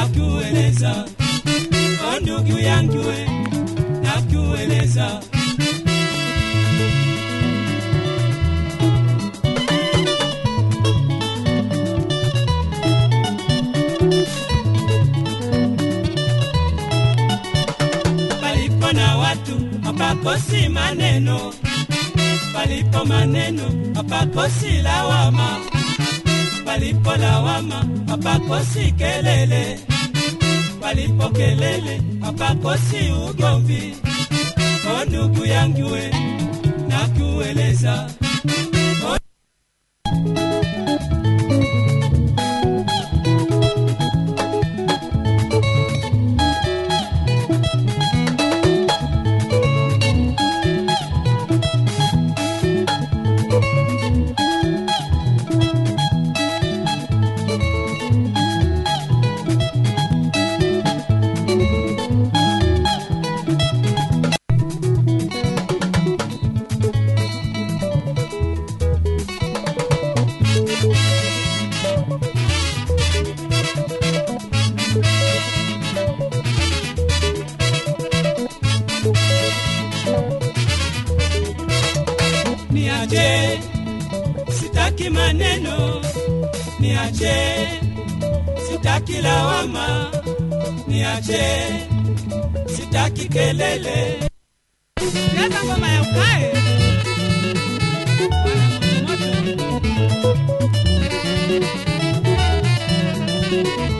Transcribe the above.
nakueleza o ndugu yangu we nakueleza palipo na watu hapakosi maneno palipo maneno hapakosi lawama palipo lawama hapakosi kelele palipo kelele hapakosi ugomvi o ndugu yangu we nakueleza O niache, sitaki maneno, niache, sitaki lawama, niache, sitaki kelele. Leta ngoma ya ukae. Bwana moto moto.